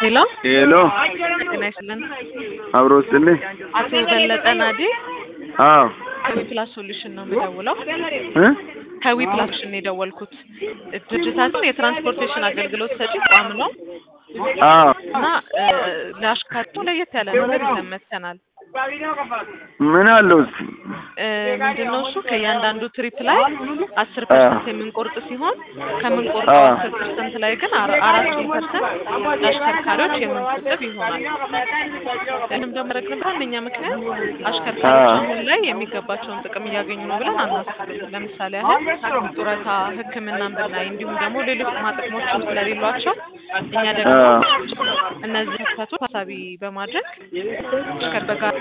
ሄሎ ሄሎ ጤና ይስጥልን። አብሮ ስጥልኝ። አቶ በለጠ ናዲ አዎ ከዊፕላስ ሶሉሽን ነው የምደውለው። እ ከዊፕላስ ሶሉሽን ነው የደወልኩት። ድርጅታችን የትራንስፖርቴሽን አገልግሎት ሰጪ ተቋም ነው አዎ እና እ ለአሽከርካሪው ለየት ያለ ነገር ይዘን መጥተናል። ምን አለው እስኪ? እ ምንድነው እሱ ከእያንዳንዱ ትሪፕ ላይ አስር ፐርሰንት የምንቆርጥ ሲሆን ከምንቆርጠው አዎ። አስር ፐርሰንት ላይ ግን አራ- አራቱን ፐርሰንት ለአሽከርካሪዎች የምንቆጥብ ይሆናል። ይህንም ደግሞ ያደረግንበት ዋነኛ ምክንያት አሽከርካሪዎች አዎ። አሁን ላይ የሚገባቸውን ጥቅም እያገኙ ነው ብለን አናስብም። ለምሳሌ ያህል ጡረታ፣ ሕክምናን ብናይ እንዲሁም ደግሞ ሌሎች ጥቅማ ጥቅሞችም ስለሌሏቸው እኛ ደግሞ አዎ። እነዚህ ክፍተቶች ታሳቢ በማድረግ አሽከር በጋራ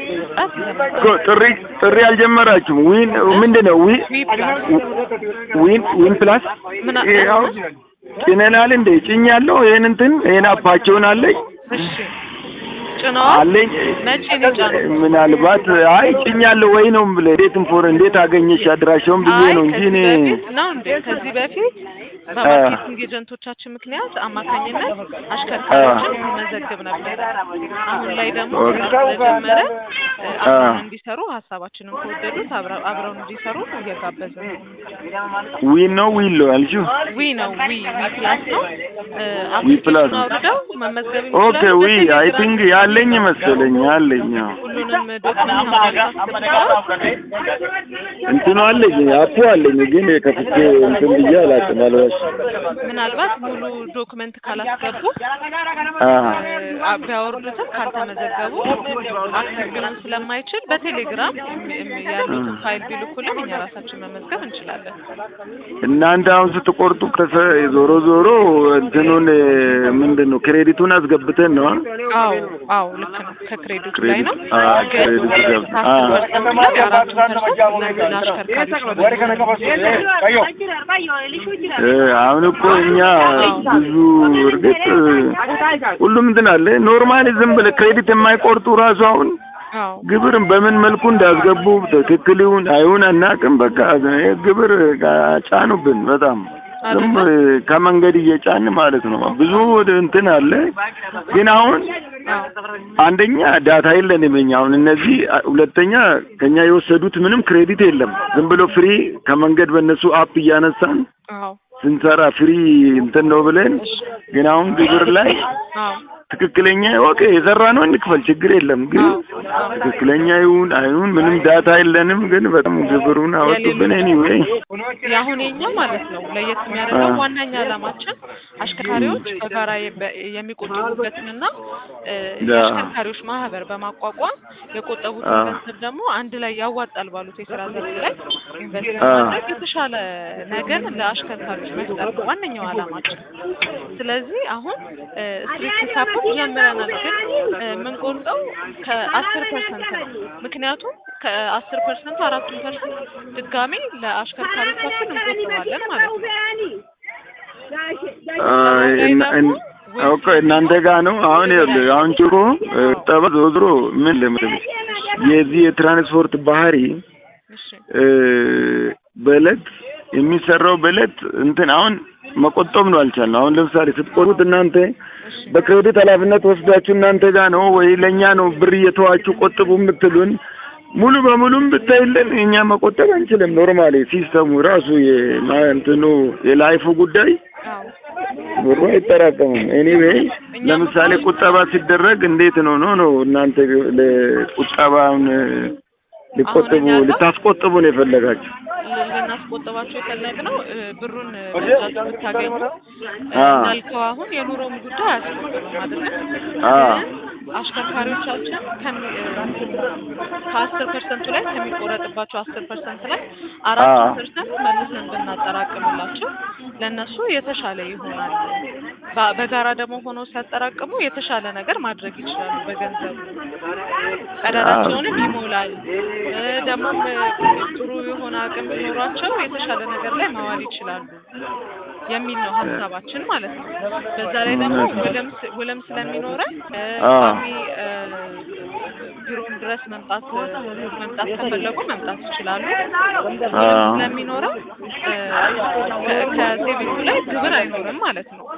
እኮ ጥሪ ጥሪ አልጀመራችሁም? ዊን ምንድን ነው ዊ ዊ ፕላስ ዊን ዊን ፕላስ ምን አ- ይሄ አሁን ጭነናል እንደ ጭኛለሁ። ይሄን እንትን ይሄን አፓቸውን አለኝ እሺ ጭነዋል። አለኝ መቼ ነው የጫኑት? ምናልባት አይ ጭኛለሁ ወይ ነው ብለ እንዴት ኢንፎር እንዴት አገኘሽ አድራሻውን ብዬ አይ ነው እንጂ ከዚህ እኔ በፊት ነው እንዴ? ከዚህ በፊት በማርኬቲንግ ኤጀንቶቻችን ምክንያት አማካኝነት አሽከርካሪዎችን መዘግብ ነበረ። አሁን ላይ ደግሞ ኦኬ። ስራ ስለጀመረ እ፣ አብረውን አ። እንዲሰሩ ሀሳባችንን ከወደዱት አብረ- አብረውን እንዲሰሩ እየጋበዝን ነው። ዊን ነው ዊን ነው ያልሽው? ዊ ነው ዊ ዊ ፕላስ ነው። እ፣ ዊ ፕላስ አፕሊኬሽኑን አውርደው መመዝገብ ኦኬ ይችላሉ። ዊ አይ ቲንክ ያለኝ መሰለኝ አለኝ። አዎ። ሁሉንም ዶክመንት አስገብተዋል። እንትኑ አለኝ አፑ አለኝ ግን ከፍቼ እንትን ብዬ አላውቅም አልዋሽ ምናልባት ሙሉ ዶክመንት ካላስገቡ አሀ አ- ቢያወርዱትም ካልተመዘገቡ አክሰስ ሊሆን ስለማይችል በቴሌግራም እም- እም- ያሉትን ፋይል ቢልኩልን እኛ ራሳችን መመዝገብ እንችላለን። እናንተ አሁን ስትቆርጡ ከሰ ዞሮ ዞሮ እንትኑን ምንድን ነው ክሬዲቱን አስገብተን ነው አ? አዎ አዎ ልክ ነው። ከክሬዲቱ ላይ ነው ክሬዲት አ ክሬዲት ገብ አ ከአስር ፐርሰንት ላይ አራቱን ፐርሰንት ለዚህ ለአሽከርካሪዎች ነው እ አሁን እኮ እኛ ብዙ እርግጥ ሁሉም እንትን አለ ኖርማሊ ዝም ብለህ ክሬዲት የማይቆርጡ ራሱ አሁን አዎ ግብርን በምን መልኩ እንዳስገቡ ትክክል ይሁን አይሁን አናውቅም። በቃ ይሄ ግብር ጋ- ጫኑብን በጣም ዝም ከመንገድ እየጫን ማለት ነው። ብዙ እንትን አለ ግን አሁን አንደኛ ዳታ የለንም እኛ አሁን እነዚህ ሁለተኛ ከኛ የወሰዱት ምንም ክሬዲት የለም። ዝም ብሎ ፍሪ ከመንገድ በእነሱ አፕ እያነሳን አዎ ስንሰራ ፍሪ እንትን ነው ብለን ግን አሁን ግብር ላይ አዎ ትክክለኛ ኦኬ የሰራ ነው እንክፈል ችግር የለም። ግን ትክክለኛ ይሁን አይሁን ምንም ዳታ የለንም። ግን በጣም ግብሩን አወጡብን። ኤኒዌይ የአሁን የኛ ማለት ነው ለየት የሚያደርገው አ። ዋናኛ ዓላማችን አሽከርካሪዎች በጋራ የበ- የሚቆጥቡበትንና እ፣ ያ። የአሽከርካሪዎች ማህበር በማቋቋም የቆጠቡትን አ። ገንዘብ ደግሞ አንድ ላይ ያዋጣል ባሉት የስራ ዘርፍ ላይ ኢንቨስት አ። በማድረግ የተሻለ ነገር ለአሽከርካሪዎች መፍጠር ነው ዋነኛው ዓላማችን። ስለዚህ አሁን ስትሪት ሂሳቡን ጀምረናል፣ ግን እ፣ የምንቆርጠው ከአስር ፐርሰንት ነው። ምክንያቱም ከአስር ፐርሰንቱ አራቱን ፐርሰንት ድጋሜ ለአሽከርካሪዎቻችን እንቆጥባለን ማለት ነው። አይ፣ እና- እን- ኦኬ እናንተ ጋር ነው አሁን ይኸውልህ አሁን ጭሮ ጠባ ዞሮ ዞሮ ምን ልምልህ የዚህ የትራንስፖርት ባህሪ እሺ እ፣ በእለት የሚሰራው በእለት እንትን አሁን መቆጠብ ነው አልቻልነው። አሁን ለምሳሌ ስትቆርጡት እናንተ በክሬዲት ኃላፊነት ወስዳችሁ እናንተ ጋር ነው ወይ ለእኛ ነው ብር እየተዋችሁ ቆጥቡ የምትሉን? ሙሉ በሙሉም ብታይልን እኛ መቆጠብ አንችልም። ኖርማሊ ሲስተሙ ራሱ የማ- እንትኑ የላይፉ ጉዳይ አዎ ብሩ አይጠራቀምም። ኤኒዌይ ለምሳሌ ቁጠባ ሲደረግ እንዴት ነው ነው ነው እናንተ ለቁጠባውን ሊቆጥቡ አሁን እኛ ጋር- ልታስቆጥቡ ነው የፈለጋችሁ? ልናስቆጥባቸው የፈለግነው እ፣ ብሩን በእጃችሁ ብታገኙ እ፣ አ። እንዳልከው አሁን የኑሮም ጉዳይ አያስቆጥብም አይደለም። አ። ግን አሽከርካሪዎቻችን ከሚ- እ፣ ከአስር ፐርሰንቱ ላይ ከሚቆረጥባቸው አስር ፐርሰንት ላይ አራት አ። ፐርሰንት መልሰን ብናጠራቅምላቸው ለእነሱ የተሻለ ይሆናል። በ- በጋራ ደግሞ ሆኖ ሲያጠራቅሙ የተሻለ ነገር ማድረግ ይችላሉ። በገንዘቡ ቀዳዳቸውንም ይሞላል። እ፣ ደግሞም እ፣ ጥሩ የሆነ አቅም ቢኖሯቸው የተሻለ ነገር ላይ ማዋል ይችላሉ የሚል ነው ሀሳባችን ማለት ነው። በዛ ላይ ደግሞ ውልም ስ- ውልም ስለሚኖረን እ፣ አ። ቋሚ እ፣ ቢሮም ድረስ መምጣት መምጣት ከፈለጉ መምጣት ይችላሉ። አ። ስለሚኖረው እ፣ ከ- ከሴቪንጉ ላይ ግብር አይኖርም ማለት ነው።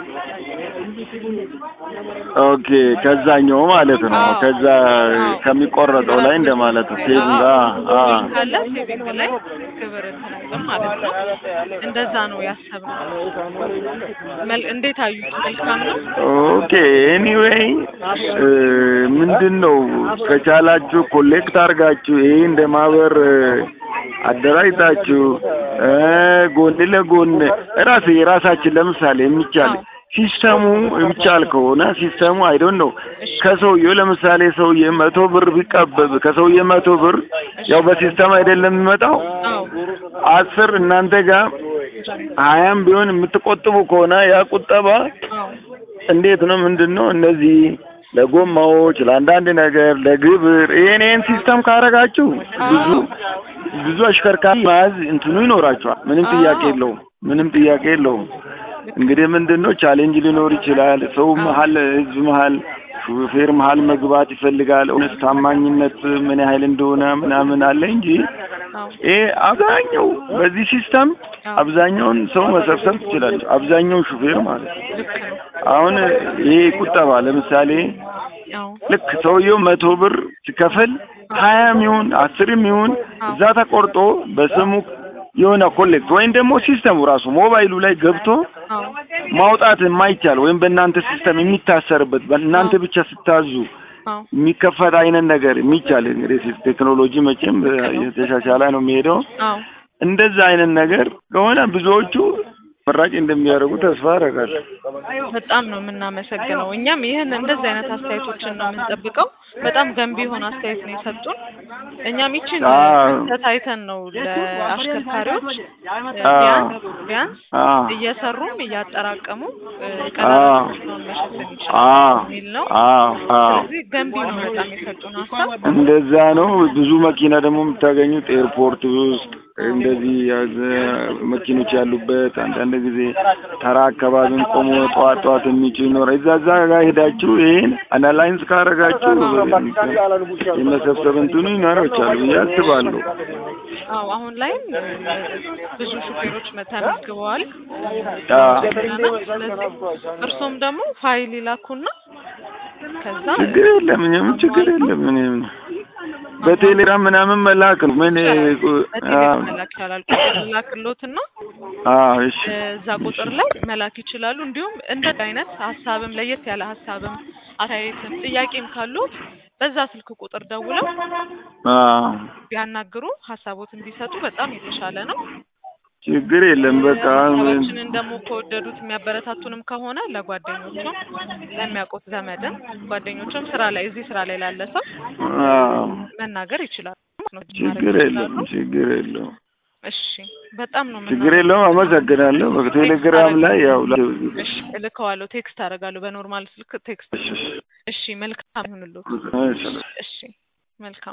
ኦኬ ከዛኛው ማለት ነው አዎ። ከዛ ከሚቆረጠው ላይ እንደማለት ነው ሴቪንግ አ አ ሴቪንግ ካለ ሴቪንግ ላይ ግብር እንትን አይልም ማለት ነው። እንደዛ ነው ያሰብነው። መል- እንዴት አዩት? መልካም ነው። ኦኬ ኤኒዌይ ምንድን ነው ከቻላችሁ ኮሌክት አድርጋችሁ ይሄ እንደ ማህበር እ፣ አደራጅታችሁ እ፣ ጎን ለጎን ራስ የራሳችን ለምሳሌ የሚቻል አዎ። ሲስተሙ የሚቻል ከሆነ ሲስተሙ አይዶን ነው ከሰውየው ለምሳሌ ሰውዬ መቶ ብር ቢቀበብ ከሰውዬ መቶ ብር ያው በሲስተም አይደለም የሚመጣው አዎ አስር እናንተ ጋር ሀያም ቢሆን የምትቆጥቡ ከሆነ ያ ቁጠባ አዎ እንዴት ነው ምንድን ነው እነዚህ ለጎማዎች ለአንዳንድ ነገር ለግብር ይሄን ይሄን ሲስተም ካረጋችሁ ብዙ ብዙ አሽከርካሪ መያዝ እንትኑ ይኖራችኋል። ምንም ጥያቄ የለውም። ምንም ጥያቄ የለውም። እንግዲህ ምንድን ነው ቻሌንጅ ሊኖር ይችላል። ሰው መሀል ህዝብ መሀል ሹፌር መሀል መግባት ይፈልጋል። እውነት ታማኝነት ምን ያህል እንደሆነ ምናምን አለ እንጂ አዎ ይሄ አብዛኛው በዚህ ሲስተም አብዛኛውን ሰው መሰብሰብ ትችላለች። አብዛኛውን ሹፌር ማለት ነው። ልክ ነው። አሁን ይሄ ቁጠባ ለምሳሌ አዎ ልክ ሰውየው መቶ ብር ሲከፍል ሀያም ይሁን አስርም ይሁን እዛ ተቆርጦ በስሙ የሆነ ኮሌክት ወይም ደግሞ ሲስተሙ ራሱ ሞባይሉ ላይ ገብቶ አዎ ማውጣት የማይቻል ወይም በእናንተ ሲስተም የሚታሰርበት በእናንተ ብቻ ስታዙ አዎ የሚከፈት አይነት ነገር የሚቻል እንግዲህ ቴክኖሎጂ መቼም የተሻሻለ ነው የሚሄደው። አዎ እንደዛ አይነት ነገር ከሆነ ብዙዎቹ መራጭ እንደሚያደርጉ ተስፋ አደርጋለሁ። በጣም ነው የምናመሰግነው። እኛም ይህን እንደዚህ አይነት አስተያየቶችን ነው የምንጠብቀው። በጣም ገንቢ የሆነ አስተያየት ነው የሰጡን። እኛም ይችን አዎ። ተታይተን ነው ለአሽከርካሪዎች እ፣ አዎ። ቢያንስ ቢያንስ አዎ እየሰሩም እያጠራቀሙ እ፣ አዎ። ቀዳዳቸውን መሸፈን ይችላል አዎ የሚል ነው። አዎ አዎ ስለዚህ ገንቢ ነው በጣም የሰጡን ሀሳብ። እንደዛ ነው። ብዙ መኪና ደግሞ የምታገኙት ኤርፖርት ውስጥ እንደዚህ ያዘ መኪኖች ያሉበት አንዳንድ ጊዜ ተራ አካባቢም ቆሞ ጠዋት ጠዋት የሚችል ይኖር እዛ እዛ ጋር ሄዳችሁ ይሄን አናላይንስ ካረጋችሁ የመሰብሰብ እንትኑ ይኖራችኋል ብዬ አስባለሁ። አዎ አሁን ላይም እ፣ ብዙ ሹፌሮች መ- ተመዝግበዋል። አዎ። ስለዚህ እርሶም ደግሞ ፋይል ይላኩና ከዛ ችግር የለም ምንም ችግር የለም ምንም በቴሌግራም ምናምን መላክ ነው ምን በቴሌግራም መላክ ይቻላል። ቁጥር ላክሎትና አዎ እሺ እዛ ቁጥር ላይ መላክ ይችላሉ። እንዲሁም እንደ አይነት ሀሳብም ለየት ያለ ሀሳብም አስተያየትም ጥያቄም ካሉት በዛ ስልክ ቁጥር ደውለው አዎ ቢያናግሩ ሀሳቦትን ቢሰጡ በጣም የተሻለ ነው። ችግር የለም በቃ ምን ሀሳባችንን ደግሞ ከወደዱት የሚያበረታቱንም ከሆነ ለጓደኞቹም ለሚያውቁት ዘመድም ጓደኞቹም ስራ ላይ እዚህ ስራ ላይ ላለ ሰው አዎ መናገር ይችላሉ። ነው ችግር የለም ችግር የለም እሺ በጣም ነው ችግር የለውም አመሰግናለሁ በቴሌግራም ላይ ያው ላ- እሺ እልከዋለሁ። ቴክስት አደርጋለሁ በኖርማል ስልክ ቴክስት። እሺ መልካም ይሁንልዎት። እሺ እሺ መልካም